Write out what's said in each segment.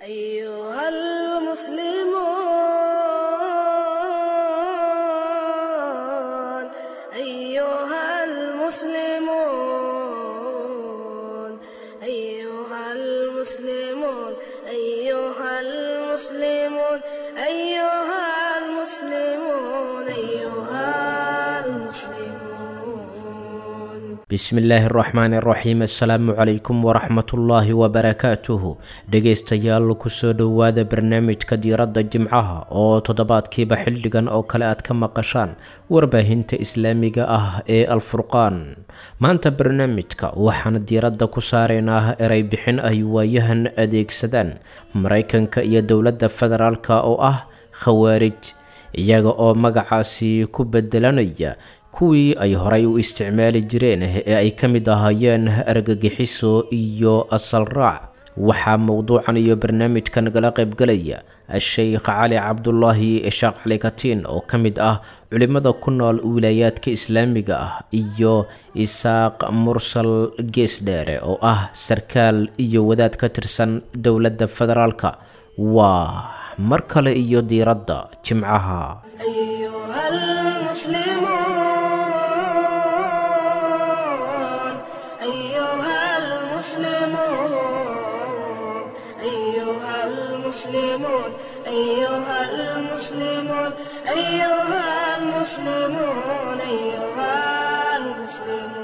أيها المسلمون أيها المسلمون أيها المسلمون أيها المسلمون أيها المسلمون أيها المسلمون bismillaahi araxmaani araxiim assalaamu calaykum waraxmatullaahi wabarakaatuhu dhegaystayaal kusoo dhowaada barnaamijka diiradda jimcaha oo toddobaadkiiba xildhigan oo kale aad ka maqashaan warbaahinta islaamiga ah ee alfurqaan maanta barnaamijka waxaan diiradda ku saaraynaa erey bixin ay waayahan adeegsadaan maraykanka iyo dowladda federaalka oo ah khawaarij iyaga oo magacaasi ku bedelanaya kuwii ay horay u isticmaali jireen ee ay ka mid ahaayeen argagixiso iyo asal raac waxaa mowduucan iyo barnaamijka nagala qaybgalaya a-sheykh cali cabdulaahi sheekh cali katiin oo ka mid ah culimada ku nool wilaayaadka islaamiga ah iyo isaaq mursal geesdheere oo ah sarkaal iyo wadaad ka tirsan dowladda federaalka waa mar kale iyo diiradda jimcaha أيها المسلمون أيها المسلمون أيها المسلمون أيها المسلمون أيها المسلمون أيها المسلمون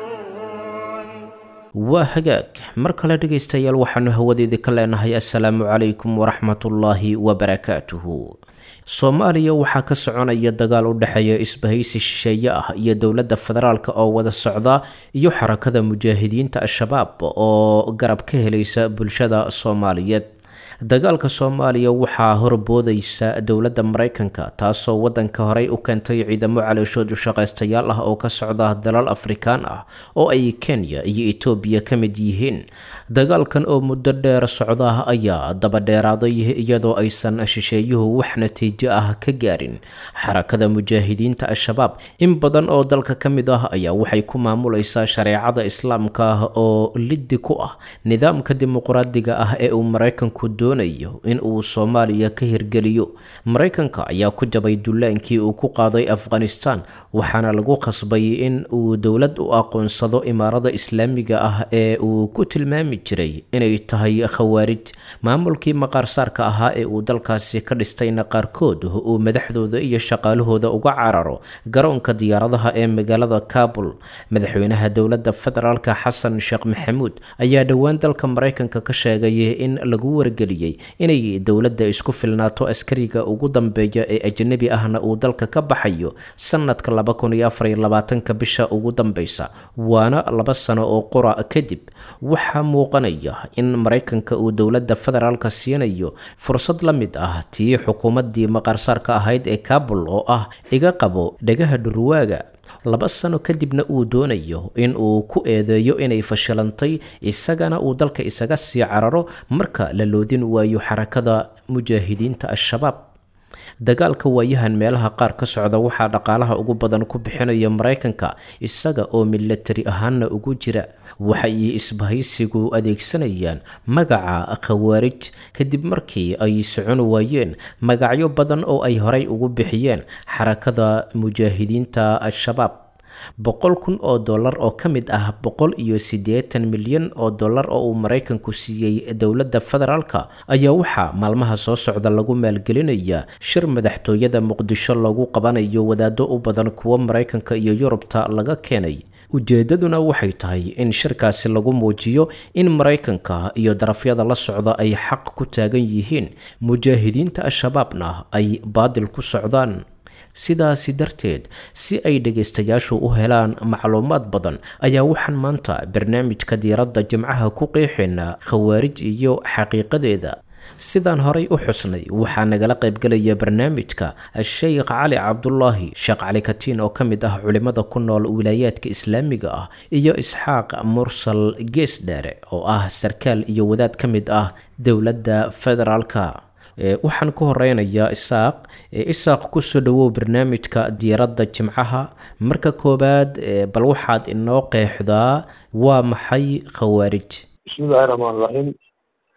waa hagaag mar kale dhegaystayaal waxaanu hawadeedii ka leenahay assalaamu calaykum waraxmatullaahi wabarakaatuhu soomaaliya waxaa ka soconaya dagaal u dhexeeya isbahaysi shisheeye ah iyo dowladda federaalk oo wada socda iyo xarakada mujaahidiinta al-shabaab oo garab ka helaysa bulshada soomaaliyeed dagaalka soomaaliya waxaa horboodaysa dowladda maraykanka taasoo wadanka horey u keentay ciidamo calooshood ushaqaystayaal ah oo ka socda dalal afrikaan ah oo ay kenya iyo etoobiya ka mid yihiin dagaalkan oo muddo dheer socda ayaa dabadheeraaday iyadoo aysan shisheeyuhu wax natiijo ah ka gaarin xarakada mujaahidiinta al-shabaab in badan oo dalka ka mid ah ayaa waxay ku maamulaysaa shareecada islaamka ah oo liddi ku ah nidaamka dimuqraadiga ah ee uu maraykanku doonayo in uu soomaaliya ka hirgeliyo maraykanka ayaa ku jabay dullaankii uu ku qaaday afghanistan waxaana lagu khasbay in uu dowlad u aqoonsado imaarada islaamiga ah ee uu ku tilmaami jiray inay tahay khawaarij maamulkii maqaarsaarka ahaa ee uu dalkaasi ka dhistayna qaarkood uu madaxdooda iyo shaqaalahooda uga cararo garoonka diyaaradaha ee magaalada kabul madaxweynaha dowladda federaalka xasan sheekh maxamuud ayaa dhowaan dalka maraykanka ka sheegay in lagu wargeliyey inay dowladda isku filnaato askariga ugu dambeeya ee ajnabi ahna uu dalka ka baxayo sanadka laba kun iyo afar iyo labaatanka bisha ugu dambeysa waana laba sano oo qura kadib waxaa muuqanaya in maraykanka uu dowladda federaalka siinayo fursad la mid ah tii xukuumaddii maqaarsaarka ahayd ee kabul oo ah iga qabo dhegaha dhurwaaga laba sano kadibna uu doonayo in uu ku eedeeyo inay fashilantay isagana uu dalka isaga sii cararo marka la loodin waayo xarakada mujaahidiinta al-shabaab dagaalka waayahan meelaha qaar ka socda waxaa dhaqaalaha ugu badan ku bixinaya maraykanka isaga oo milatari ahaanna ugu jira waxay isbahaysigu adeegsanayaan magaca khawaarij kadib markii ay socon waayeen magacyo badan oo ay horay ugu bixiyeen xarakada mujaahidiinta al-shabaab boqol kun oo dollar oo ka mid ah boqol iyo siddeetan milyan oo dollar oo uu maraykanku siiyey dowladda federaalka ayaa waxaa maalmaha soo socda lagu maalgelinayaa shir madaxtooyada muqdisho lagu qabanayo wadaado u badan kuwa maraykanka iyo yurubta laga keenay ujeedaduna waxay tahay in shirkaasi lagu muujiyo in maraykanka iyo darafyada la socda ay xaq ku taagan yihiin mujaahidiinta al-shabaabna ay baadil ku socdaan sidaasi darteed si ay dhegaystayaashu u helaan macluumaad badan ayaa waxaan maanta barnaamijka diiradda jimcaha ku qeexaynaa khawaarij iyo xaqiiqadeeda sidaan horay u xusnay waxaa nagala qaybgelaya barnaamijka sheekh cali cabdulaahi sheekh cali katiin oo ka mid ah culimada ku nool wilaayaadka islaamiga ah iyo isxaaq mursal geesdheere oo ah sarkaal iyo wadaad ka mid ah dowladda federaalka waxaan ku horeynayaa isaaq isaaq kusoo dhawow barnaamijka diiradda jimcaha marka koowaad bal waxaad inoo qeexdaa waa maxay khawaarij bismillahi raxmaan raxiim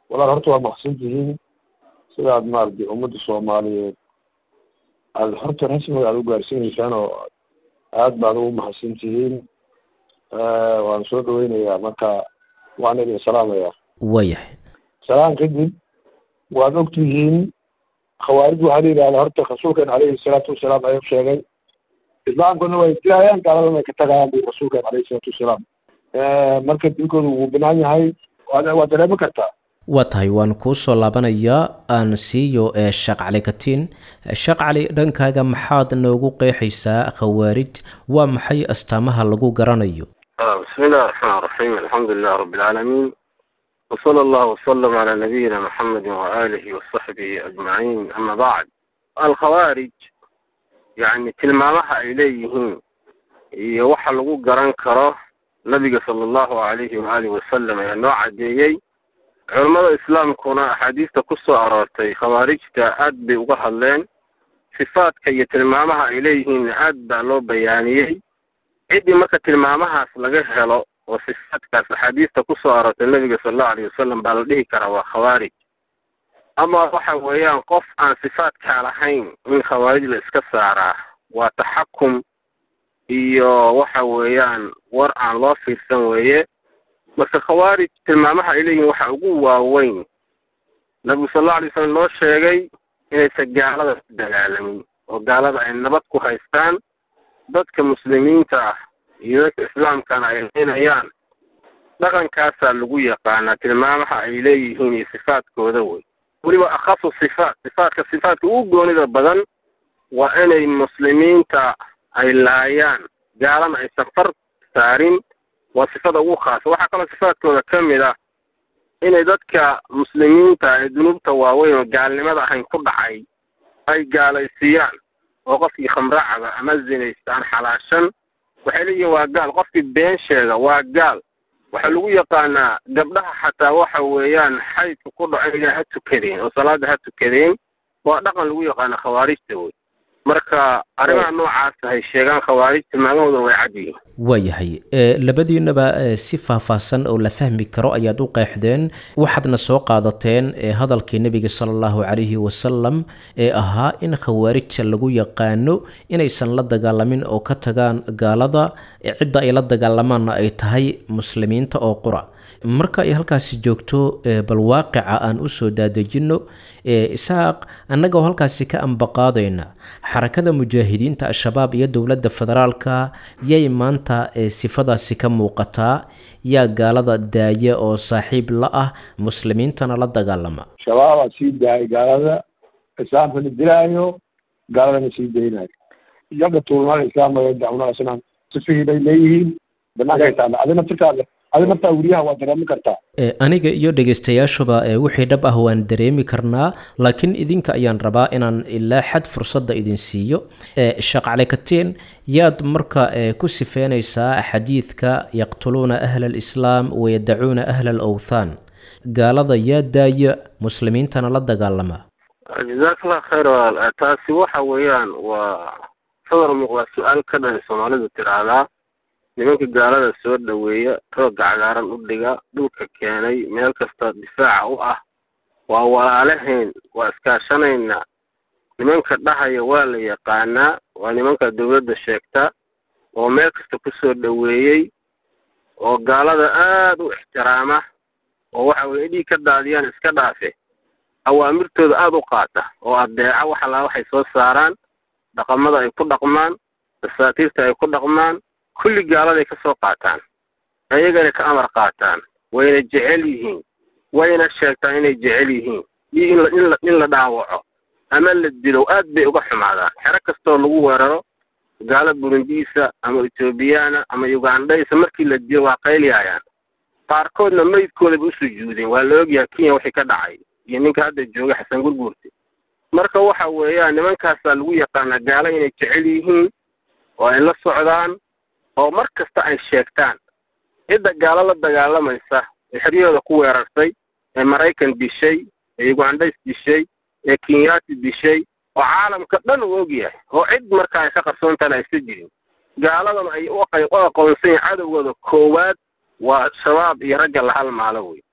walaal horta waa maqsan tihiin sidaad maaragtay ummadda soomaaliyeed aad horta rasmiga aad u gaarsiinaysaan oo aad baad ugu mahadsan tihiin waan soo dhaweynayaa marka waan idin salaamayaa waayahay salaan kadib waad og tihiin khawaarij waxaa la yidhahda horta rasuulkeen calayhi salaatu wasalaam ayuu sheegay islaamkuna way dilayaan gaaladana way ka tagayaan bu rasuulkeen calayhi salaatu wasalaam marka dilkooda wuu banaan yahay waad waad dareemi kartaa waa tahay waan kuu soo laabanayaa aan siiyo ee sheekh cali katiin sheekh cali dhankaaga maxaad noogu qeexaysaa khawaarij waa maxay astaamaha lagu garanayo بسم الله الرحمن الرحيم الحمد لله رب العالمين وصلى الله وسلم على نبينا محمد وآله وصحبه أجمعين أما بعد الخوارج يعني tilmaamaha ay leeyihiin iyo waxa lagu garan karo nabiga sala allahu alayhi waalihi wasalam ayaa noo cadeeyey culammada islaamkuna axaadiista ku soo aroortay khawaarijta aad bay uga hadleen sifaadka iyo tilmaamaha ay leeyihiinna aad baa loo bayaaniyey ciddii marka tilmaamahaas laga helo oo sifaadkaas axaadiista ku soo aroortay nabiga sala allahu alayh wasalam baa la dhihi karaa waa khawaarij ama waxa weeyaan qof aan sifaadkaa lahayn in khawaarij la iska saaraa waa taxakum iyo waxa weeyaan war aan loo fiirsan weeye marka khawaarij tilmaamaha ay leeyihin waxa ugu waaweyn nabigu sal allau alay slam noo sheegay inaysan gaalada ku dagaalamin oo gaalada ay nabad ku haystaan dadka muslimiinta ah iyo dadka islaamkana ay leynayaan dhaqankaasaa lagu yaqaanaa tilmaamaha ay leeyihiin iyo sifaadkooda wey weliba akhasu sifaat sifaadka sifaadka ugu goonida badan waa inay muslimiinta ay laayaan gaalana aysan far saarin waa sifada ugu khaasa waxaa kaloo sifaadkooda ka mid ah inay dadka muslimiinta ee dunuubta waaweyn oo gaalnimada ahayn ku dhacay ay gaalaysiiyaan oo qofkii khamracaba ama zinaystaan xalaashan waxay leeyihiin waa gaal qofkii been sheega waa gaal waxaa lagu yaqaanaa gabdhaha xataa waxa weeyaan xaydka ku dhaco inay ha tukadeen oo salaada ha tukadeen waa dhaqan lagu yaqaana khawaarijta wey marka arrimaha noocaas hay sheegaan khawaarij tilmaamahooduna way cad yihiin waayahay labadiinaba si faahfaahsan oo la fahmi karo ayaad u qeexdeen waxaadna soo qaadateen hadalkii nebiga sala allahu calayhi wasalam ee ahaa in khawaarijta lagu yaqaano inaysan la dagaalamin oo ka tagaan gaalada cidda ay la dagaalamaanna ay tahay muslimiinta oo qura marka ay halkaasi joogto bal waaqica aan usoo daadejinno isaaq annagoo halkaasi ka ambaqaadayna xarakada mujaahidiinta al-shabaab iyo dowladda federaalka yay maanta sifadaasi ka muuqataa yaa gaalada daaya oo saaxiib la ah muslimiintana la dagaalama shabaabaa sii daayay gaalada islaamkana dilaayo gaaladana sii daynayo iyaga tuulmada islaamka dacwada sifihii bay leeyihiin banaanka taala adina firkaale adi naftaa weriyaha waa dareemi kartaa aniga iyo dhegaystayaashuba wixii dhab ah waan dareemi karnaa laakiin idinka ayaan rabaa inaan ilaa xad fursadda idin siiyo sheekh cali katiin yaad marka ku sifeynaysaa xadiidka yaqtuluuna ahla alislaam wayadacuuna ahla alawthaan gaalada yaa daaya muslimiintana la dagaalama jazakallah khayr taasi waxa weeyaan waa sawir muuqdaa su-aal ka dhan soomaalidu tiraahdaa nimanka gaalada soo dhoweeya rooga cagaaran u dhiga dhulka keenay meel kasta difaaca u ah waa walaalahayn waa iskaashanayna nimanka dhahaya waa la yaqaanaa waa nimanka dawladda sheegta oo meel kasta kusoo dhoweeyey oo gaalada aada u ixtiraama oo waxa weye dhiig ka daadiyaan iska dhaafe awaamirtooda aada u qaata oo adeeca wax allaa waxay soo saaraan dhaqamada ay ku dhaqmaan dasaatiirta ay ku dhaqmaan kulli gaaladay ka soo qaataan ayagana ka amar qaataan wayna jecel yihiin wayna sheegtaan inay jecel yihiin iyo in la in la in la dhaawaco ama la dilo aad bay uga xumaadaan xero kastoo lagu weeraro gaalo burundiisa ama ethoobiyaana ama ugandhaysa markii la dilo waa qaylyaayaan qaarkoodna meydkoodaba u sujuudeen waa la ogyahay kenya wixii ka dhacay iyo ninka hadda jooga xasan gurguurte marka waxa weeyaan nimankaasaa lagu yaqaanaa gaalo inay jecel yihiin oo ay la socdaan oo mar kasta ay sheegtaan cidda gaalo la dagaalamaysa ee xeryahooda ku weerartay ee maraykan dishay ee ugandhays dishay ee kenyaati dishay oo caalamka dhan uu ogyahay oo cid marka ay ka qarsoontahan aysa jirin gaaladana ay u aqoonsan yahin cadowgooda koowaad waa shabaab iyo ragga la halmaalo wey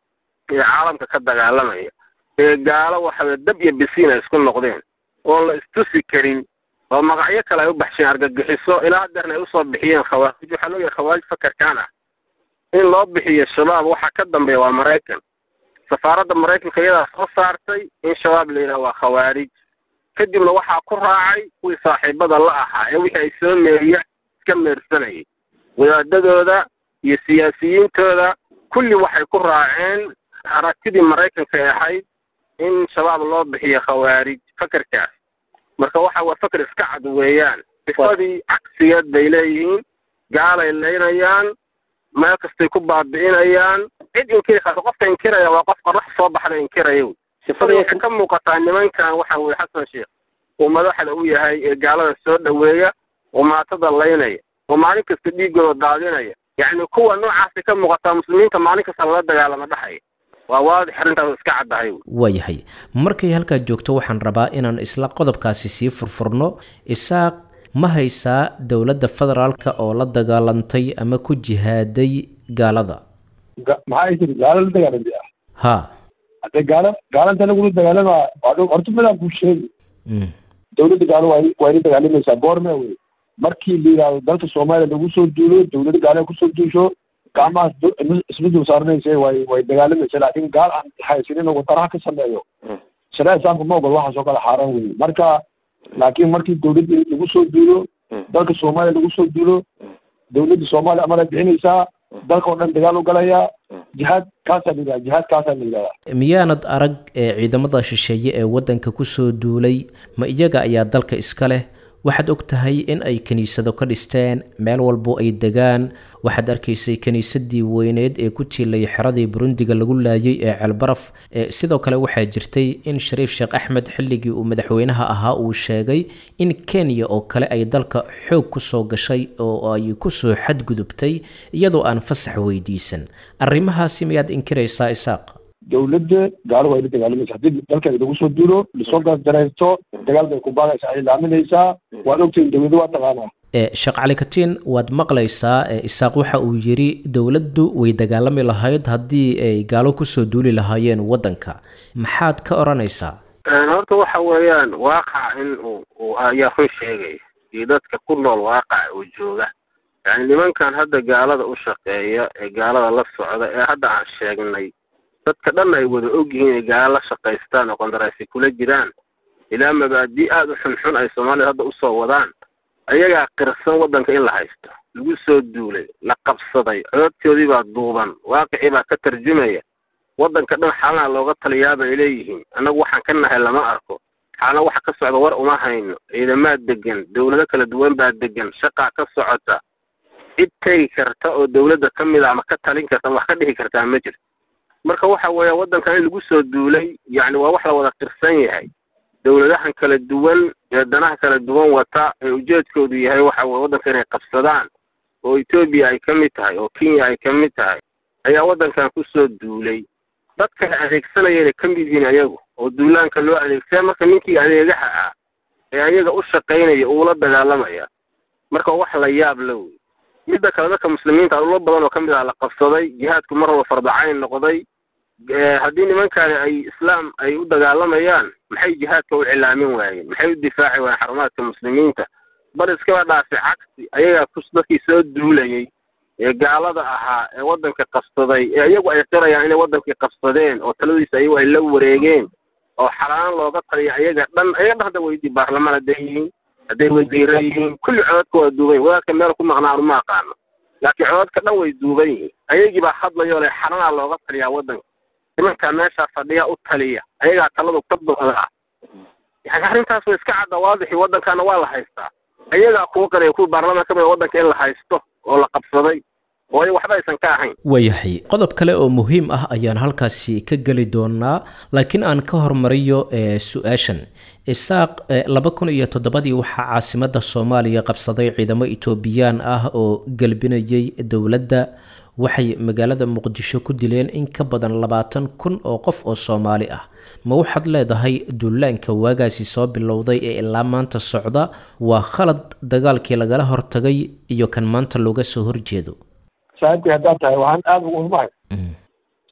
ee caalamka ka dagaalamaya ee gaalo waxaweye dab iyo bisiin ay isku noqdeen oon la istusi karin oo magacyo kale ay u baxsheen argagixiso ilaa hadeerna ay usoo bixiyeen khawaarij waxaa loo yahay khawaarij fakarkaan ah in loo bixiyo shabaab waxaa ka dambeeya waa maraykan safaaradda maraykanka iyadaa soo saartay in shabaab la yidhaha waa khawaarij kadibna waxaa ku raacay kuwii saaxiibada la ahaa ee wixii ay soo meeriya iska meersanayay wadaadadooda iyo siyaasiyiintooda kulli waxay ku raaceen aragtidii maraykanka ay ahayd in shabaab loo bixiyo khawaarij fakarkaas marka waxa waa fakar iska cad weeyaan sifadii cagsigeed bay leeyihiin gaalay leynayaan meel kastay ku baabi'inayaan cid inkiri karta qofka inkiraya waa qof qorax soo baxda inkiraya wey sifadii waxay ka muuqataa nimankan waxa weye xasan sheekh uu madaxda u yahay ee gaalada soo dhoweeya oo maatada laynaya oo maalin kasta dhiigooda daadinaya yacni kuwa noocaasay ka muuqataa muslimiinta maalin kasta lala dagaalama dhexaya waa waadix arrintaas iska caddahay wey waayahay markay halkaad joogto waxaan rabaa inaan isla qodobkaasi sii furfurno isaaq ma haysaa dowladda federaalka oo la dagaalantay ama ku jihaaday gaalada maxaa ay tiri gaalo la dagaalamay ah ha hadde gaalo gaalanta lagula dagaalamaa waa horta midaan kuu sheegi mm. dowladda gaalo waa waa ina dagaalamaysaa boorme wey markii la yidhaahdo dalka soomaaliya lagu soo duulo dowladda gaalo kusoo duusho gacmahaas du- isma- isma dul saaranaysa way way dagaalamaysa laakiin gaal aan haysanin oo wadaraha ka sameeyo shareeca islaamka ma ogol waxaas oo kale xaaraan weye marka laakiin markii dowladda lagu soo duulo dalka soomaaliya lagu soo duulo dowladda soomaaliya amar ay bixinaysaa dalka oo dhan dagaal u galayaa jihaad kaasaa la yidhaha jihaad kaasaa la yidhahdaa miyaanad arag ee ciidamada shisheeye ee waddanka kusoo duulay ma iyaga ayaa dalka iska leh waxaad og tahay in ay kiniisado ka dhisteen meel walbo ay degaan waxaad arkaysay kiniisadii weyneed ee ku tiilay xeradii burundiga lagu laayay ee ceelbaraf ee sidoo kale waxaa jirtay in shariif sheekh axmed xilligii uu madaxweynaha ahaa uu sheegay in kenya oo kale ay dalka xoog kusoo gashay oo ay kusoo xadgudubtay iyadoo aan fasax weydiisan arrimahaasi miyaad inkiraysaa isaaq dowladda gaalo waa ina dagaalamaysa haddii dalkeeda lagu soo duulo lasoo gardaraysto dagaal bay ku baadaysaa ay laaminaysaa waad ogtihin dowladda waa taqaanaa ee sheekh cali katiin waad maqlaysaa ee isaaq waxa uu yidhi dowladdu way dagaalami lahayd haddii ay gaalo kusoo duuli lahaayeen waddanka maxaad ka odhanaysaa horta waxa weeyaan waaqac in uu uu ayaa run sheegaya iyo dadka ku nool waaqac uu jooga yani nimankan hadda gaalada u shaqeeya ee gaalada la socda ee hadda aan sheegnay dadka dhan ay wada ogyihiin ay gaalo la shaqaystaan oo qandaraasi kula jiraan ilaa mabaadi aada u xunxun ay soomaalida hadda usoo wadaan ayagaa qirsan waddanka in la haysto lagu soo duulay la qabsaday cododkoodii baa duuban waaqicii baa ka tarjumaya waddanka dhan xaalana looga taliyaaba ay leeyihiin annagu waxaan ka nahay lama arko xaalna waxa ka socda war uma hayno ciidamaa degan dowlado kala duwan baa degan shaqaa ka socota cid tegi karta oo dowladda ka mid a ama ka talin karta ama wax ka dhihi kartaa ma jirto marka waxa weeya waddankan in lagu soo duulay yacni waa wax la wada qirsan yahay dowladahan kala duwan ee danaha kala duwan wata ee ujeedkoodu yahay waxa weye waddanka inay qabsadaan oo etoobiya ay ka mid tahay oo kenya ay ka mid tahay ayaa waddankan kusoo duulay dadka la adeegsanaya inay ka mid yihiin ayagu oo duulaanka loo adeegsaya marka ninkii adeegaha ah ee ayaga u shaqaynaya uula dagaalamaya marka wax la yaab la wey midda kale dadka muslimiinta ulo badan oo ka mid ah la qabsaday jihaadku mar walba fardacayn noqday haddii nimankani ay islaam ay u dagaalamayaan maxay jihaadka u cilaamin waayeen maxay u difaaci waayeen xarumaadka muslimiinta bal iskaba dhaafi cagsi ayagaa ku dadkii soo duulayay ee gaalada ahaa ee waddanka qabsaday ee iyagu ay qirayaan inay waddankii qabsadeen oo taladiisa ayagu ay la wareegeen oo xalaan looga taliya ayaga dhan ayaga dhan hadda weydii baarlamaan hadday yihiin hadday wasiira yihiin kulli cododka waa duuban yihin wadaadka meel ku maqnaan uma aqaano laakiin cododka dhan way duuban yihiin ayagii baa hadlayoo le xalanaa looga taliyaa waddanka nimankaa meeshaa fadhiya u taliya ayagaa taladu ka buuxda ah yani arrintaas way iska cadda waadixi waddankaana waa la haystaa ayagaa kuwa qariya kuwa baarlamaan ka mid a waddanka in la haysto oo la qabsaday oo ay waxba aysan ka ahayn waayahay qodob kale oo muhiim ah ayaan halkaasi ka geli doonaa laakiin aan ka hormariyo ee su-aashan isaaq laba kun iyo toddobadii waxaa caasimadda soomaaliya qabsaday ciidamo etoobiyaan ah oo gelbinayay dowladda waxay magaalada muqdisho ku dileen in ka badan labaatan kun oo qof oo soomaali ah ma waxaad leedahay duulaanka waagaasi soo bilowday ee ilaa maanta socda waa khalad dagaalkii lagala hortagay iyo kan maanta looga soo horjeedo saaxiibkay haddaad tahay waxaan aada ugu xumahay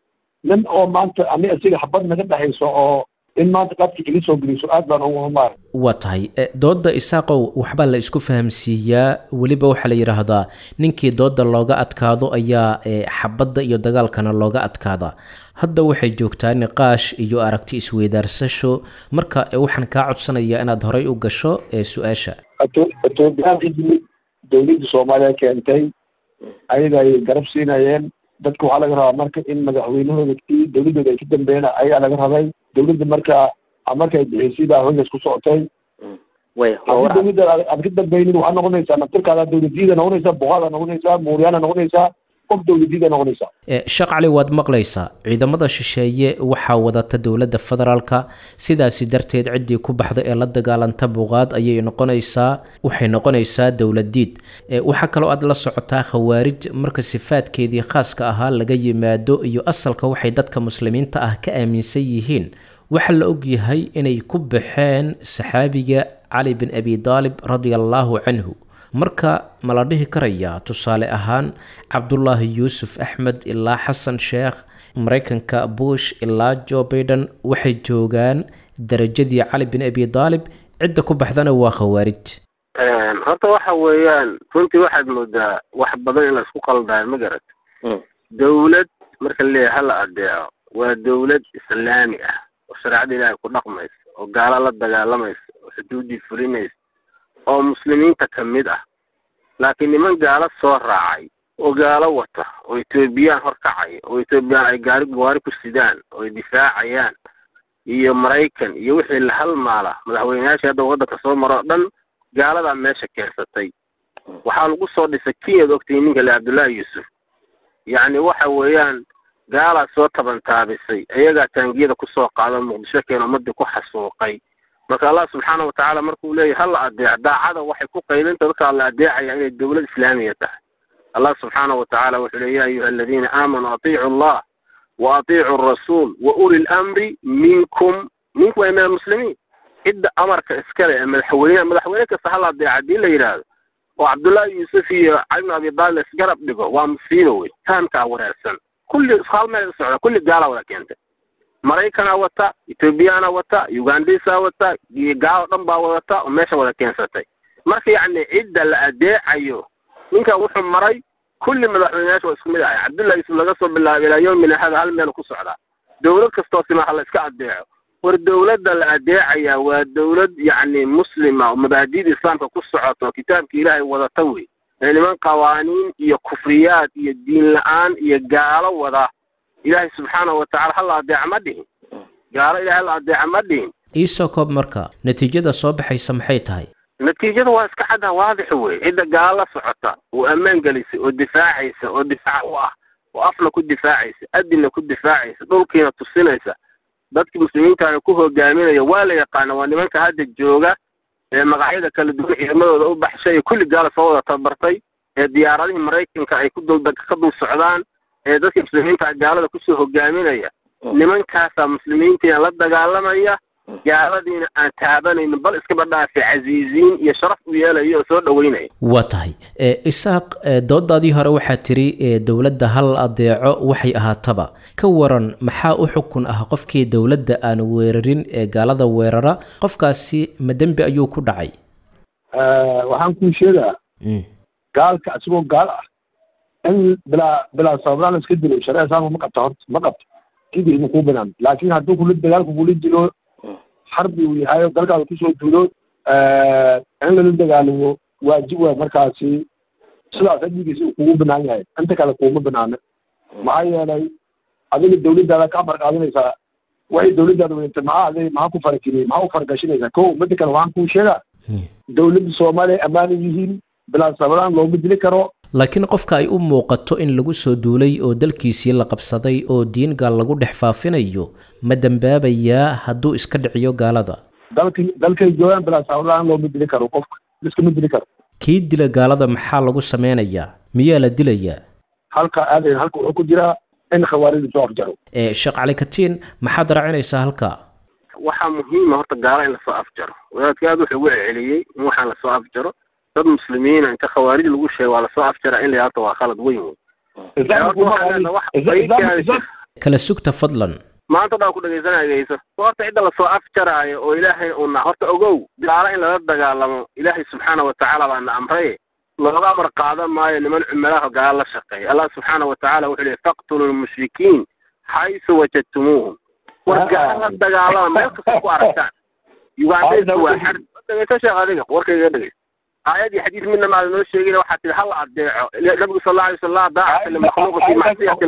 nin oo maanta ani asiga xabad naga dhexayso oo in maanta qadka ili soo geliso aad baan ugu humaar waa tahay dooda isaaqow waxbaa la isku fahamsiiyaa weliba waxaa la yidhaahdaa ninkii dooda looga adkaado ayaa xabadda iyo dagaalkana looga adkaadaa hadda waxay joogtaa niqaash iyo aragti isweydaarsasho marka waxaan kaa codsanayaa inaad horay u gasho su-aasha etoobiyaankii yimid dowladda soomaaliya keentay ayaga ay garab siinayeen dadka waxaa laga rabaa marka in madaxweynahooda kii dowladdooda ay ka dambeeyeen ayaa laga rabay dowladda marka markay bixisay baa hogaas ku socotay haddii dowladda aad ka dambeynin waxaad noqonaysaa naftirkaada dowladiyada noqonaysaa boqaada noqonaysaa muuryaana noqonaysaa qof dowladiyada noqonaysaa sheekh cali waad maqlaysaa ciidamada shisheeye waxaa wadata dowladda federaalka sidaasi darteed ciddii ku baxda ee la dagaalanta buuqaad ayay noqonaysaa waxay noqonaysaa dowladiid waxaa kaloo aad la socotaa khawaarij marka sifaadkeedii khaaska ahaa laga yimaado iyo asalka waxay dadka muslimiinta ah ka aaminsan yihiin waxaa la ogyahay inay ku baxeen saxaabiga cali bin abi daalib radia allaahu canhu marka ma la dhihi karayaa tusaale ahaan cabdulaahi yuusuf axmed ilaa xasan sheekh maraykanka bush ilaa jo baiden waxay joogaan darajadii cali bin abi daalib cidda ku baxdana waa khawaarij horta waxa weeyaan runtii waxaad moodaa wax badan in laisku qaldayo ma garat dowlad marka laleeyahay hala adeeco waa dowlad islaami ah oo shareecada ilaahay ku dhaqmaysa oo gaalo la dagaalamaysa oo xuduuddii fulinaysa oo muslimiinta ka mid ah laakiin niman gaalo soo raacay oo gaalo wata oo etoobiyaan horkacaya oo etoobiyaan ay gaari gawaari ku sidaan oo ay difaacayaan iyo maraykan iyo wixii la halmaala madaxweyneyaashii hadda waddanka soo maro o dhan gaaladaa meesha keensatay waxaa lagu soo dhisay kenyaad ogtay ninka le cabdullaahi yuusuf yacni waxa weeyaan gaalaa soo tabantaabisay iyagaa taangiyada kusoo qaado muqdisho keen ummadii ku xasuuqay marka allah subxaana watacaala markuu leeyahy hala adeec daacada waxay ku qaydinta dadkaa la adeecaya inay dowlad islaamiya tahay allah subxaana watacaala wuxuu le ya ayuha aladiina aamanuu atiicu allah wa atiicu arasuul wa uli lamri minkum minkum ay min almuslimiin cidda amarka iskale ee madaxweyne madaxweyne kasta hala adeeca hadii la yidhaahdo oo cabdullaahi yuusuf iyo cali bin abi daalib isgarab dhigo waa musiibo wey fahamkaa wareersan kulli hal meel socda kulli gaalaa wada keentay maraykanaa wata ethoobiyaana wata ugandhisaa wata iyo gaalo dhan baa wadata oo meesha wada keensatay marka yacni cidda la adeecayo ninkan wuxuu maray kulli madaxweyneyaasha waa isku mid ahay cabdullahi yuusuf laga soo bilaabo ilaa yowmina hada hal meel ku socdaa dowlad kastoo simaa la iska adeeco war dowladda la adeecaya waa dowlad yacni muslima oo mabaadi'da islaamka ku socoto oo kitaabka ilaahay wadata wey ee niman qawaaniin iyo kufriyaad iyo diin la-aan iyo gaalo wada ilaahay subxaanahu watacala hala adeeca ma dhihin gaalo ilahay hala adeeca ma dhihin iisoo koob marka natiijada soo baxaysa maxay tahay natiijada waa iska cadda waadix wey cidda gaalo la socota oo ammaan gelisay oo difaacaysa oo difaac u ah oo afna ku difaacaysa adinna ku difaacaysa dhulkiina tusinaysa dadkii muslimiintaana ku hogaaminaya waa la yaqaana waa nimanka hadda jooga ee magacyada kala duwan ciidamadooda u baxshay ee kulli gaala soo wada tabartay ee diyaaradihii maraykanka ay ku dul ka dul socdaan ee dadka muslimiinta gaalada kusoo hogaaminaya nimankaasaa muslimiintiina la dagaalamaya gaaladiina aan taabanaynin bal iskaba dhaafay casiiziin iyo sharaf u yeelaya oo soo dhaweynaya waa tahay isaaq doodaadii hore waxaa tiri dowladda hal adeeco waxay ahaataba ka waran maxaa u xukun ah qofkii dowladda aan weerarin ee gaalada weerara qofkaasi ma dembi ayuu ku dhacay waxaan kuu sheegaa gaalka isagoo gaal ah in bilaa bilaa sabablaan iska dilo shareeca islaamka ma qabta horta ma qabto kibir ma kuu banaan laakiin hadduu kula dagaalku kula dilo xarbi uu yahay dalkaada kusoo duulo in lala dagaalamo waajib waa markaasi sidaas adigiisa kugu banaan yahay inta kale kuuma banaana maxaa yeelay adiga dawladdaada ka amar qaadanaysaa waxay dawladdaada weynta maxaa aday maxaa ku farakiriyey maxaa u faragashinaysaa ko midda kale waxaan kuu sheegaa dawladda soomaaliya ammaana yihiin bilaa sabadaan looma dili karo laakiin qofka ay u muuqato in lagu soo duulay oo dalkiisii la qabsaday oo diin gaal lagu dhex faafinayo ma dembaabayaa hadduu iska dhiciyo gaalada dalka dalkay joogaan bilaa sabadaan looma dili karo qofka liskama dili karo kii dila gaalada maxaa lagu sameynayaa miyaa la dilayaa halka aadayn halka wuxuu ku jiraa in khawaarida soo afjaro sheekh cali katiin maxaad raacinaysaa halkaa waxaa muhiima horta gaalo in lasoo afjaro wadaadka aad wuxuu ugu celceliyey in waxaan lasoo afjaro dad muslimiina inta khawaarij lagu sheego waa lasoo afjaraa in la yaalto waa khalad weyn wey kala sugta fadlan maanta dhaa ku dhegaysanagayso horta cidda lasoo afjaraayo oo ilaahay uuna horta ogow gaalo in lala dagaalamo ilaahay subxaana watacaala baana amray looga amar qaadan maayo niman cumalaha gaalo la shaqeeya allah subxaana watacaala wuxuu leey faqtulu lmushrikiin xaysu wajadtumuuhum war gaalo la dagaalama meel kasta ku aragtaan ugandaysu waa xar dhegeyso sheekh adiga warkayga dhegeyso aayad iyo xadiis midna maada noo sheegin waxaa tihi hala adeeco nabigu sal alla alay sal laa daacata limakhluuqi fi macsiyati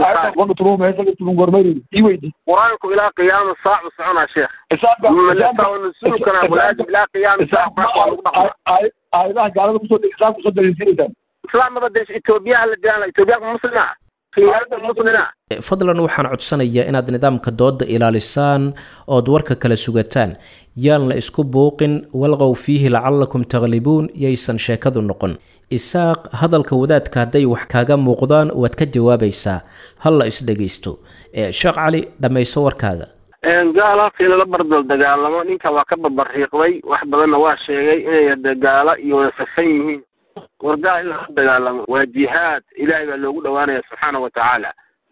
lkhaaliq qur-aanku ilaa qiyaama saacu soconaa sheekh nusulkana mulaazim ilaa qiyaami saac waa lagu dhaqmaa aayadaha gaalada kusoo islaam kusoo daliilsinaysaan islaamnaba de etoobiyaha la diraan etoobiyaanka muslima kiyaada muslina fadlan waxaan codsanayaa inaad nidaamka dooda ilaalisaan ood warka kala sugataan yaan la isku buuqin walqow fiihi lacallakum takhlibuun yaysan sheekadu noqon isaaq hadalka wadaadka hadday wax kaaga muuqdaan waad ka jawaabaysaa hal la isdhegaysto sheekh cali dhammayso warkaaga gaalo halkii lala bardal dagaalamo ninka waa ka babariiqday wax badanna waa sheegay inay hade gaalo iyo wada safan yihiin war gaal in lala dagaalamo waa jihaad ilaahay baa loogu dhawaanaya subxaana watacaala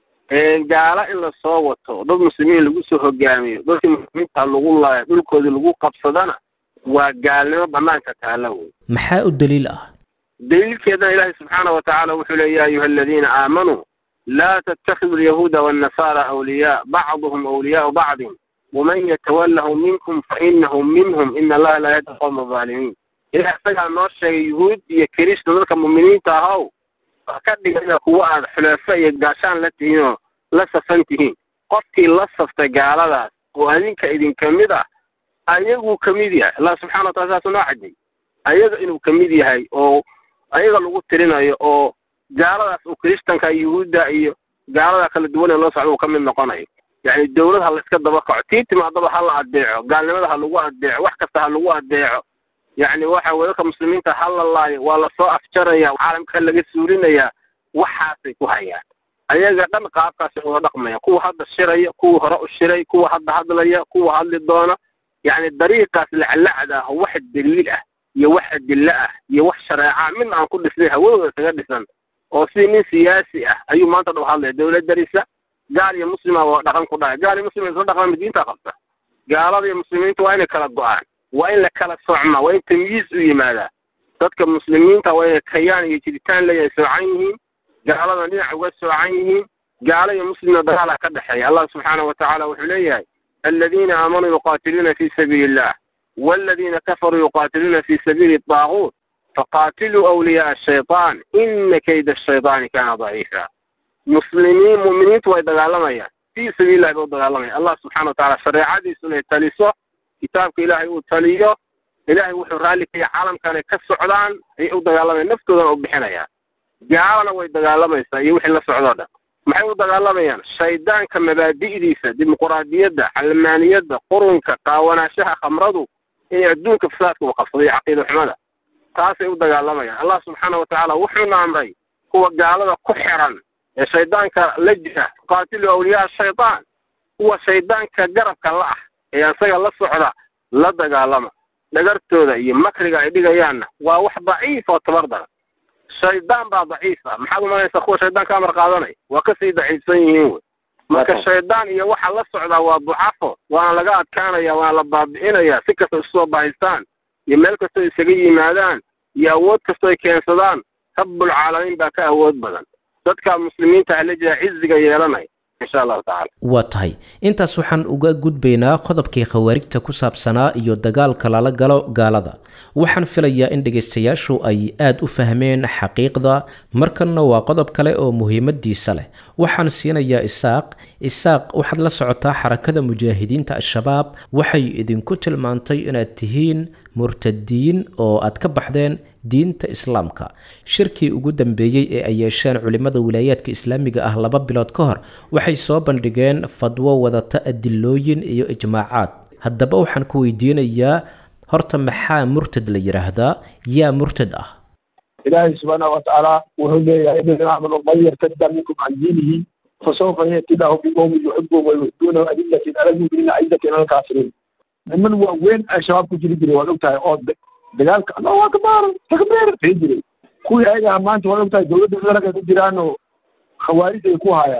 gaalo in lasoo wato dad muslimiin lagu soo hogaamiyo dadkii muslimiinta lagu laayo dhulkoodii lagu qabsadana waa gaalnimo banaanka taala wey maxaa u daliil ah daliilkeedana ilaahay subxaana watacaala wuxuu leey ya ayuha aladiina aamanuu laa tattakidu alyahuuda waannasara awliyaa bacduhum awliyaau bacdin waman yatawallahum minkum fainahu minhum ina allaha laa yahdi qowma aalimiin ilaah isagaa noo sheegay yuhuud iyo kirishta dadka muminiinta ahow ka dhigana kuwa aad xuleefo iyo gaashaan la tihiin oo la safan tihiin qofkii la saftay gaaladaas oo adinka idinka mid ah ayaguu kamid yahay allah subxana watala saasuu noo cadday ayaga inuu kamid yahay oo ayaga lagu tirinayo oo gaaladaas uu kirishtanka yuhuudda iyo gaalada kala duwan ee loo socda uu ka mid noqonayo yacni dawlad ha la iska daba kaco tii timaadaba ha la adeeco gaalnimada ha lagu adeeco wax kasta ha lagu adeeco yacni waxa weye dadka muslimiinta ha la laayo waa lasoo afjaraya caalamka laga suurinayaa waxaasay ku hayaan ayaga dhan qaabkaasay uga dhaqmaya kuwa hadda shiraya kuwa hore u shiray kuwa hadda hadlaya kuwa hadli doona yacni dariiqaas laclacda ah wax daliil ah iyo wax adilo ah iyo wax shareeca midna aan ku dhisnay hawadooda isaga dhisan oo sidii nin siyaasi ah ayuu maanta dhow hadlaya dawlad darisa gaal iyo muslima waa dhaqan ku dhacay gaal iyo muslim isla dhaqan diinta qabta gaalada iyo muslimiinta waa inay kala go-aan waa in la kala socmaa waa in tamyiiz u yimaadaa dadka muslimiinta waa inay kayaan iyo jiritaan leeyahay soocan yihiin gaaladana dhinac uga soocan yihiin gaalo iyo muslimna dagaala ka dhexeeya allah subxaana watacaala wuxuu leeyahay aladiina aamanuu yuqaatiluuna fi sabiili illah waladiina kafaruu yuqaatiluuna fi sabiili daaguut faqaatiluu awliyaaa ashaytaan ina kayda ashaytaani kaana daciifa muslimiin mu'miniintu way dagaalamayaan fii sabiilillahi bay u dagaalamayaan allah subxana watacaala shareecadiisu inay taliso kitaabka ilaahay uu taliyo ilaahay wuxuu raalli kaya caalamkan ay ka socdaan ayay u dagaalamayaan naftoodana u bixinayaan gaalana way dagaalamaysaa iyo wixii la socdoo dhan maxay u dagaalamayaan shaydaanka mabaadi'diisa dimuquraadiyadda calmaaniyadda qurunka qaawanaashaha khamradu inay adduunka fasaadka uu qabsaday caqiida xumada taasay u dagaalamayaan allah subxaana watacaala wuxuuna amray kuwa gaalada ku xiran ee shaydaanka la jira qaatilu awliyaa shaytaan kuwa shaydaanka garabka la ah ee isaga la socda la dagaalama dhagartooda iyo makriga ay dhigayaanna waa wax daciif oo tabar daran shaydaan baa daciif ah maxaad umalaysaa kuwa shaydaan ka amar qaadanay waa kasii daciifsan yihiin wey marka shaydaan iyo waxa la socdaa waa ducafo waana laga adkaanaya waana la baabi'inaya si kasta isu soo bahaystaan iyo meel kastoo isaga yimaadaan iyo awood kastoo ay keensadaan rabbulcaalamiin baa ka awood badan dadka muslimiinta ala jira ciziga yeelanaya insha allahu tacala waa tahay intaas waxaan uga gudbaynaa qodobkii khawaarijta ku saabsanaa iyo dagaalka lala galo gaalada waxaan filayaa in dhegaystayaashu ay aada u fahmeen xaqiiqda markanna waa qodob kale oo muhiimadiisa leh waxaan siinayaa isaaq isaaq waxaad la socotaa xarakada mujaahidiinta al-shabaab waxay idinku tilmaantay inaad tihiin murtadiin oo aad ka baxdeen diinta islaamka shirkii ugu dambeeyey ee ay yeesheen culimmada wilaayaadka islaamiga ah laba bilood ka hor waxay soo bandhigeen fadwo wadata adilooyin iyo ijmaacaad haddaba waxaan ku weydiinayaa horta maxaa murtad la yidhaahdaa yaa murtad ah ilaahay subxaana watacaala wuxuu leeyahay aladiina aamanuu man yartadda minkum can diinihi fasawfa yati lahu biqowmin yuxibuhum wayuxibuunahu adillatin ala lmuminiina cizatin ala lkaafiriin niman waaweyn ay shabaab ku jiri jiray waad ogtahay oo dagaalka allahu akbar takbiir fii jiray kuwii ayagaa maanta waad ogtahay dowladda federaalka ku jiraanoo khawaarij ay ku hayaan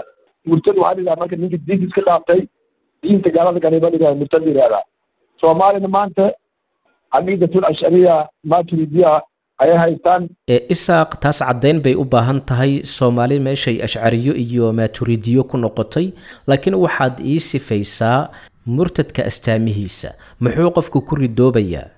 murtad waxaa la yidhaha marka ninka diinta iska dhaaftay diinta gaalada ganiba la yidhaha murtad la yidhahdaa soomaalina maanta caqiidatul ashariya maturidiya ayay haystaan ee isaaq taas caddayn bay u baahan tahay soomaali meeshay ashcariyo iyo maaturidiyo ku noqotay laakiin waxaad ii sifaysaa murtadka astaamihiisa muxuu qofku ku ridoobayaa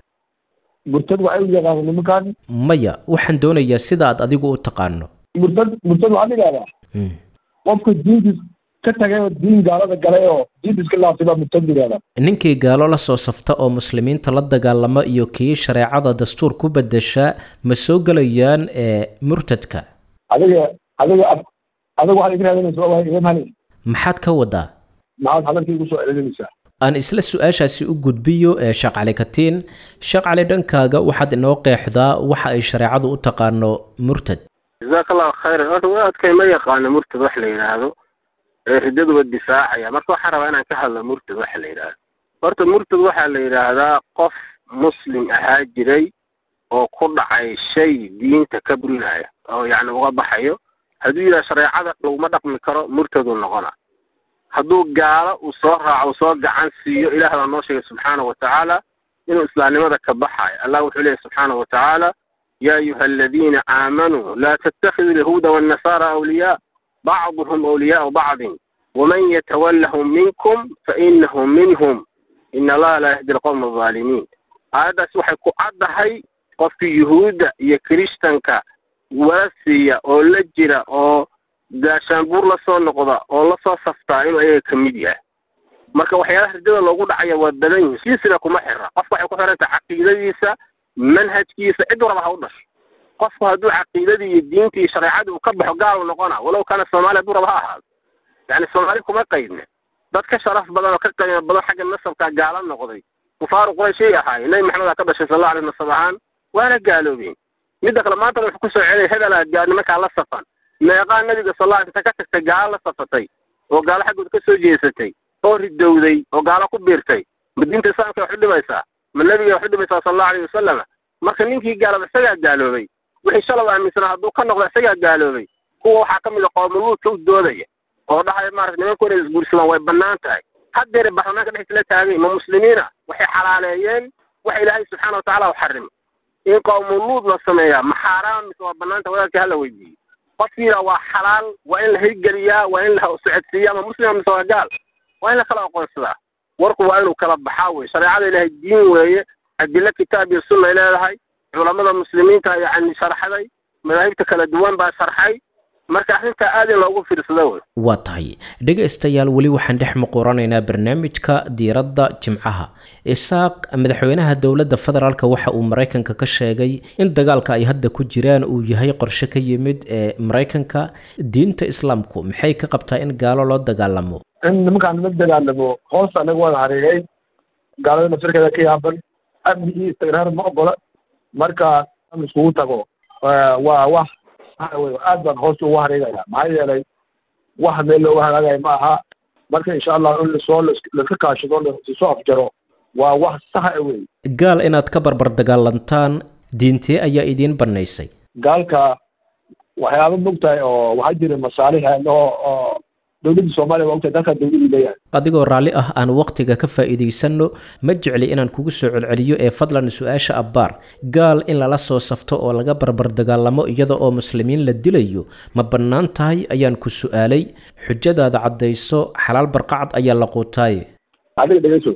murtad waxay u yaqaana nimankan maya waxaan doonayaa sida aad adigu u taqaano murtad murtad waxaa la yidhahdaa Mm. qofka diintiis ka tagay oo diin gaalada galay oo diinta iska laaftay baa murtad la yidhahdaa ninkii gaalo la soo safta oo muslimiinta la dagaalama iyo kii shareecada dastuur ku bedesha ma soo gelayaan ee murtadka adiga adiga adiga waxaad iga raadinaysa waa iga mali maxaad ka wadaa maxaad hadalkii igu soo celinaysaa aan isla su-aashaasi u gudbiyo ee sheekh cali katiin sheekh cali dhankaaga waxaad inoo qeexdaa waxa ay shareecadu u taqaano murtad jazaaka allahu khayran horta wadaadkay ma yaqaano murtad wax la yidhaahdo ee riddaduba difaacaya marka waxaan rabaa inaan ka hadlo murtad waxa la yidhaahdo horta murtad waxaa la yidhaahdaa qof muslim ahaa jiray oo ku dhacay shay diinta ka burinaya oo yacni uga baxayo hadduu yidhaha shareecada laguma dhaqmi karo murtaduu noqona hadduu gaalo uu soo raaco uu soo gacan siiyo ilaah baa noo sheegay subxaana wa tacaala inuu islaamnimada ka baxayo allah wuxuu leeyahy subxaana wa tacaala يا أيها الذين آمنوا لا تتخذوا اليهود والنصارى أولياء بعضهم أولياء بعض ومن يتولهم منكم فإنه منهم إن الله لا يهدي القوم الظالمين هذا waxay ku caddahay qofka yuhuudda iyo kirishtanka warasiya oo la jira oo gaashaanbuur la soo noqda oo la soo saftaa inuu ayaga ka mid yahay marka waxyaalaha ridada loogu dhacaya waa badan yihin siisina kuma xira qofka waxay ku xirantahay caqiidadiisa manhajkiisa cid waraba ha u dhasho qofku hadduu caqiidadii iyo diintii iyo shareecadii uu ka baxo gaal noqona walow kana soomaaliya hadduu raba ha ahaado yani soomaali kuma qaydne dad ka sharaf badan oo ka qiimo badan xagga nasabka gaala noqday kufaaru qurayshay ahaayeen nebi maxamed aa ka dhashay sal allahu alay nasab ahaan waana gaaloobeen midda kale maanta wuxuu kusoo celiyay hebelaa gaa nimankaa la safan meeqaa nabiga sal alla inta ka tagtay gaalo la safatay oo gaalo xaggooda ka soo jeesatay oo ridowday oo gaalo ku biirtay ma diinta islaamka wax u dhimaysaa ma nabiga wax u dhimaysaa sal allahu alayh wasalam marka ninkii gaalaba isagaa gaaloobay wixii shalab aaminsanaa hadduu ka noqdo isagaa gaaloobay kuwa waxaa ka mid a qoomuluudka u doodaya oo dhahaya maarata nimanku inay isguursadaan way bannaan tahay haddeere baarlamaanka dhexdiisa la taagay ma muslimiina waxay xalaaleeyeen waxa ilaahay subxaana watacaala u xarimay in qowmuluud la sameeyaa ma xaaraam mise waa bannaanta wadaadka hala weydiiyey qofkiina waa xalaal waa in la hirgeliyaa waa in la socodsiiyaa ma muslima mise waa gaal waa in la kala aqoonsadaa warku waa inuu kala baxaa wey shareecada ilaahay diin weeye adilo kitaab iyo sunna ay leedahay culamada muslimiinta yacni sharxaday madaahibta kala duwan baa sharxay marka arrintaa aad in loogu fiirsado wey waa tahay dhegaystayaal weli waxaan dhex muquranaynaa barnaamijka diiradda jimcaha isaaq madaxweynaha dowladda federaalk waxa uu maraykanka ka sheegay in dagaalka ay hadda ku jiraan uu yahay qorshe ka yimid ee maraykanka diinta islaamku maxay ka qabtaa in gaalo loo dagaalamo in nimankaan la dagaalamo hoosta anaga wada hareegay gaalada nafsirkeeda ka yaaban amni iyo istiqraar ma ogola marka in iskugu tago waa wax wey aad baan hoosta ugu hareegaya maxaa yeelay wax meel looga hagaagayo ma aha marka insha allah in lasoo laska kaashado lasoo afjaro waa wax saxa wey gaal inaad ka barbar dagaalantaan diintee ayaa idiin bannaysay gaalka waxyaaba mogtahay oo waxaa jira masaalix oo oo dowladda soomaaliya waa ogtahay dalkaa dowladii leeyahay adigoo raalli ah aan wakhtiga ka faa'iidaysanno ma jecli inaan kugu soo celceliyo ee fadlan su-aasha abbaar gaal in lala soo safto oo laga barbar dagaalamo iyada oo muslimiin la dilayo ma bannaan tahay ayaan ku su'aalay xujadaada caddayso xalaal barqacad ayaa la quutaaye adiga dhegeyso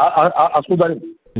asku darin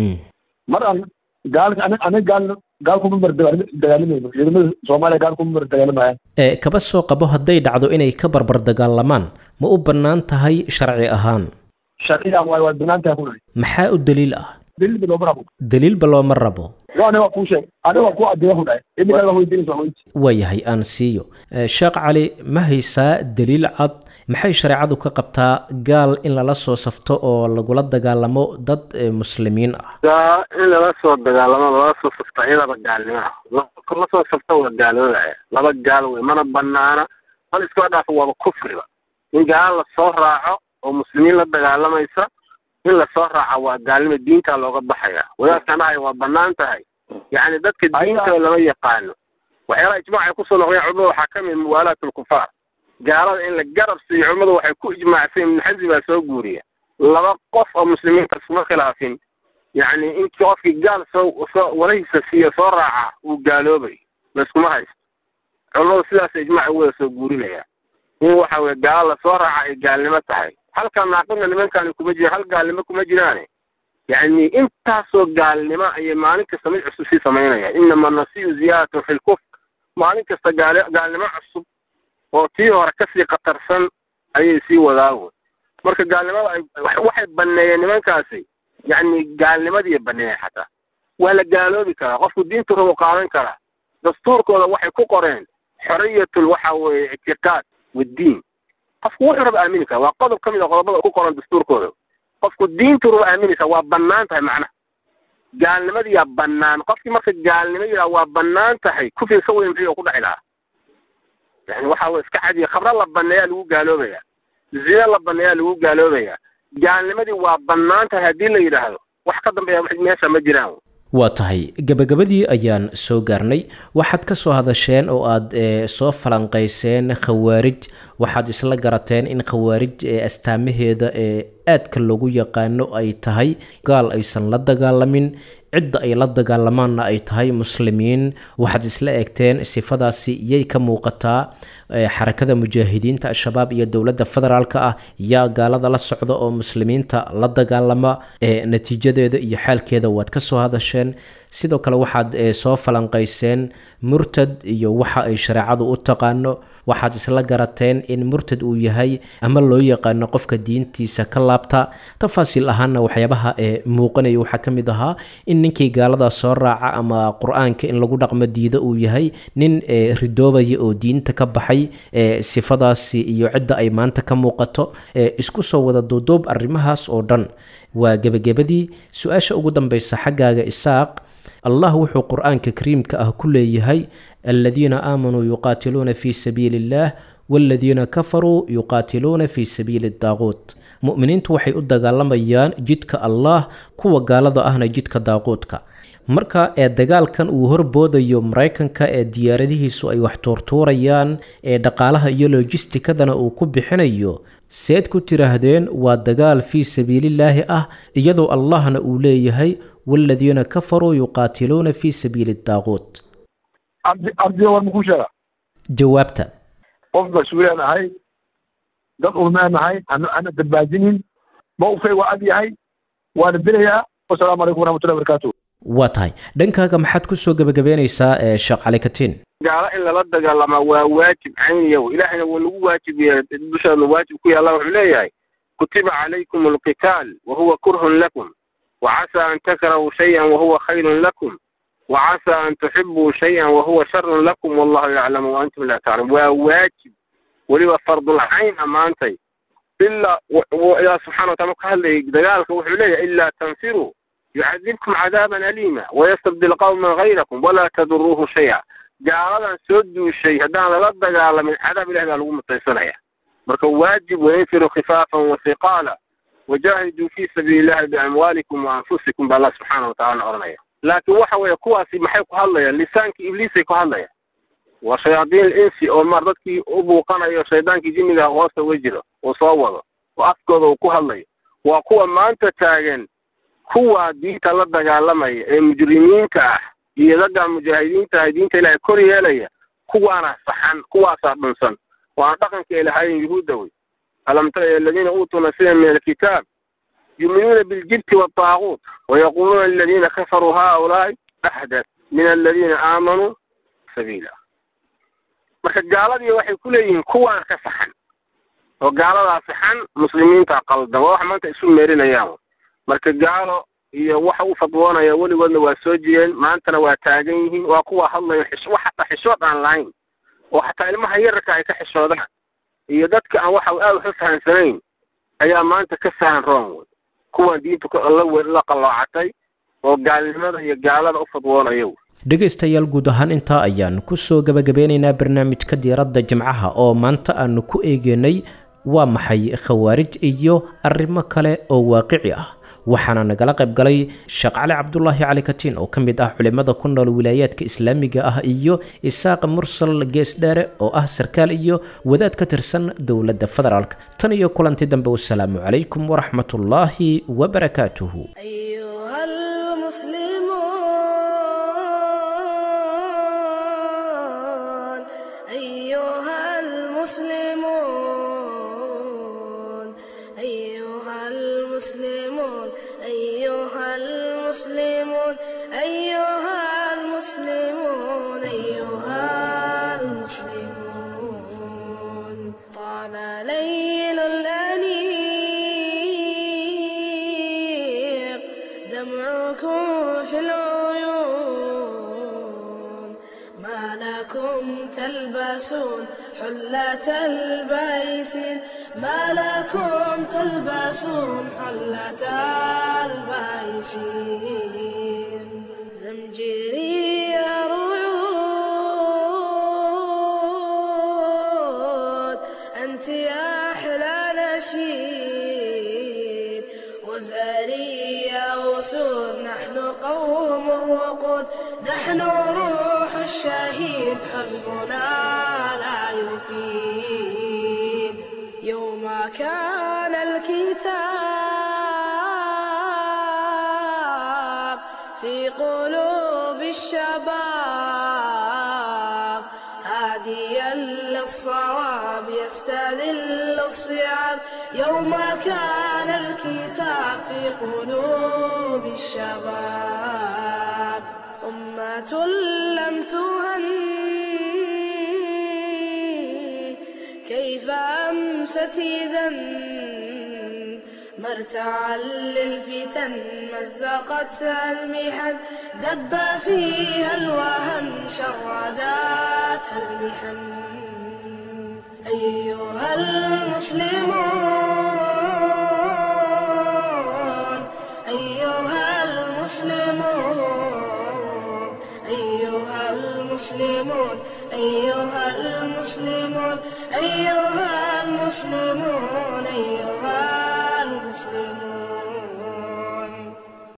mar aan gaalka ani aniga gaal gaal kuma mar dagaalimayno ciidamada soomaaliya gaal kuma mar dagaalamayaan ee kaba soo qabo hadday dhacdo inay ka barbar dagaalamaan ma u bannaan tahay sharci ahaan sharciga waay waa banaan tahay kunahay maxaa u daliil ah daliilba looma rabo daliilba looma rabo waa aniga waa kuu sheeg aniga waa kuu adeeya kunahay iminkaa waa weydiinaysa waa weynti waayahay aan siiyo sheekh cali ma haysaa daliil cad maxay shareecadu ka qabtaa gaal in lala soo safto oo lagula dagaalamo dad muslimiin ah gaa in lala soo dagaalamo lala soo safto iyadaba gaalnimo ah la soo safto waa gaaloodaaya laba gaal wey mana banaana bal iskaba dhaafo waaba kufriba in gaal lasoo raaco oo muslimiin la dagaalamaysa in lasoo raaca waa gaalnimo diintaa looga baxaya wadaadkan dhahay waa banaan tahay yacni dadka diinta lama yaqaano waxyaalaha ijmaac ay kusoo noqdeen culimada waxaa ka mid muwaalaat lkufaar gaalada in la garab siiyo culimmadu waxay ku ijmaacsan ibnu xasmi baa soo guuriya laba qof oo muslimiinta iskuma khilaafin yacni inkii qofkii gaal soo soo walahiisa siiyo soo raaca uu gaaloobay layskuma haysto culimmadu sidaas ijmaac u wada soo guurinaya in waxa weye gaalo lasoo raaca ay gaalnimo tahay halka naaqibna nimankani kuma jiraan hal gaalnimo kuma jiraane yacni intaasoo gaalnimo ayay maalin kasta mid cusub sii samaynayaan inama nasiyu ziyaadatun fi lkufr maalin kasta gaal gaalnimo cusub oo tii hore kasii khatarsan ayay sii wadaago marka gaalnimada ay waxay baneeyeen nimankaasi yacni gaalnimadii baneeyeen xataa waa la gaaloobi karaa qofku diintu rabo qaadan karaa dastuurkooda waxay ku qoreen xoriyatul waxa weeye ictiqaad waddiin qofku wuxuu raba aamini kara waa qodob ka mid a qodobada ku qoran dastuurkooda qofku diintu raba aamini kara waa banaan tahay macnaha gaalnimadiyaa banaan qofkii marka gaalnimo yidhaha waa banaan tahay kufriga ka weyn muxuu ku dhaci lahaa yani waxa weye iska cadiya khabro la baneeyaa lagu gaaloobaya zina la baneeyaa lagu gaaloobaya gaalnimadii waa banaan tahay haddii la yidhaahdo wax ka dambeeya meesha ma jiraan waa tahay gebagabadii ayaan soo gaarnay waxaad ka soo hadasheen oo aad soo falanqayseen khawaarij waxaad isla garateen in khawaarij astaamaheeda ee aadka loogu yaqaano ay tahay gaal aysan la dagaalamin cidda ay la dagaalamaanna ay tahay muslimiin waxaad isla eegteen sifadaasi yay ka muuqataa xarakada mujaahidiinta al-shabaab iyo dowladda federaalk ah yaa gaalada la socda oo muslimiinta la dagaalama natiijadeeda iyo xaalkeeda waad ka soo hadasheen sidoo kale waxaad soo falanqayseen murtad iyo waxa ay shareecadu u taqaano waxaad isla garateen in murtad uu yahay ama loo yaqaano qofka diintiisa ka laabta tafaasiil ahaana waxyaabaha ee muuqanaya waxaa ka mid ahaa in ninkii gaalada soo raaca ama qur-aanka in lagu dhaqmo diida uu yahay nin ridoobaya oo diinta ka baxay sifadaasi iyo cidda ay maanta ka muuqato isku soo wada duuduub arrimahaas oo dhan waa gebagabadii su-aasha ugu dambeysa xaggaaga isaaq allah wuxuu qur-aanka kariimka ah ku leeyahay aladiina aamanuu yuqaatiluuna fii sabiili illaah waaladiina kafaruu yuqaatiluuna fii sabiili daaquut mu'miniintu waxay u dagaalamayaan jidka allah kuwa gaalada ahna jidka daaquudka marka ee dagaalkan uu horboodayo maraykanka ee diyaaradihiisu ay wax tuurtuurayaan ee dhaqaalaha iyo lojistikadana uu ku bixinayo seed ku tiraahdeen waa dagaal fii sabiilillaahi ah iyadoo allahna uu leeyahay waaladiina kafaruu yuqaatiluuna fii sabiili daaquut ardi ardiga war makuu sheega jawaabta qof mas-uulaan ahay dad ulmeen ahay ana ana dambaajinin mawqifay waa ad yahay waana dilayaa wasalaamu calaykum waraxmatullahi barakaatu waa tahay dhankaaga maxaad kusoo gebagabeynaysaa ee sheekh cali katiin gaalo in lala dagaalamaa waa waajib cayniya ilaahayna waa nagu waajib yeelay dushaadna waajib ku yaalla wuxuu leeyahay kutiba calaykum alqitaal wahuwa kurhun lakum وعسى أن تكرهوا شيئا وهو خير لكم وعسى أن تحبوا شيئا وهو شر لكم والله يعلم وأنتم لا تعلمون وواجب ولو فرض العين أمانتي إلا وإلى سبحانه وتعالى قال دجالك وحليه إلا تنفروا يعذبكم عذابا أليما ويستبدل قوما غيركم ولا تضروه شيئا جعل سدوا الشيء هدان لا دجال من عذاب الله لا لقوم التيسنية مركب واجب وينفروا خفافا وثقالا وجاهدوا في سبيل الله بأموالكم وأنفسكم بالله سبحانه وتعالى أرنيا لكن waxa weeye kuwaasi maxay ku hadlayaan lisaanka ibliisay ku hadlayaan waa shayaadiin insi oo maar dadkii u buuqanayo shaydaankii jinniga hoosta uga jiro uu soo wado oo afkooda uu ku hadlayo waa kuwa maanta taagan kuwa diinta la dagaalamaya ee mujrimiinta ah iyo dadka mujaahidiinta ah diinta ilaahay kor yeelaya kuwaana saxan kuwaasaa dhunsan waana dhaqanka ay lahaayeen yuhuudda wey ألم تر إلى الذين أوتوا نصيبا من الكتاب يؤمنون بالجبت والطاغوت ويقولون للذين كفروا هؤلاء أحدث من الذين آمنوا سبيلا marka gaaladii waxay ku leeyihiin kuwaan ka saxan oo gaaladaa saxan muslimiinta qaldan waa wax maanta isu meerinayaan marka gaalo iyo waxa uu fadwoonaya weligoodna waa soo jireen maantana waa taagan yihiin waa kuwa hadlayo wax xataa xishood aan lahayn oo xataa ilmaha yararka ay ka xishoodaan iyo dadka aan waxa aad wax u fahansanayn ayaa maanta ka sahan roon wey kuwan diinta la qalloocatay oo gaalnimada iyo gaalada u fadwoonaya wey dhegaystayaal guud ahaan intaa ayaan kusoo gabagabeynaynaa barnaamijka diiradda jimcaha oo maanta aanu ku eegeynay waa maxay khawaarij iyo arrimo kale oo waaqici ah waxaana nagala qayb galay sheekh cali cabdulaahi cali katiin oo ka mid ah culimmada ku nool wilaayaadka islaamiga ah iyo isaaq mursal geesdheere oo ah sarkaal iyo wadaad ka tirsan dowladda federaalk tan iyo kulanti dambe wasalaamu calaykum waraxmatullaahi wabarakaatuhu أيها المسلمون أيها المسلمون أيها المسلمون أيها المسلمون أيها المسلمون أيها المسلمون طال ليل الأنيق دمعكم في العيون ما لكم تلبسون حلة البيسين ما لكم تلبسون حلة البيسين زمجري رعود أنت يا أحلى نشيد وزاري يا أسود نحن قوم الوقود نحن روح الشهيد حزبنا لا يفيد يوم كان الكتاب في قلوب الشباب هاديا للصواب يستذل الصيام يوم كان الكتاب في قلوب الشباب أمة لم تهن كيف أمست إذا مرتعا للفتن مزقتها المحن دب فيها الوهن شرداتها المحن أيها المسلمون أيها المسلمون أيها المسلمون أيها المسلمون أيها المسلمون أيها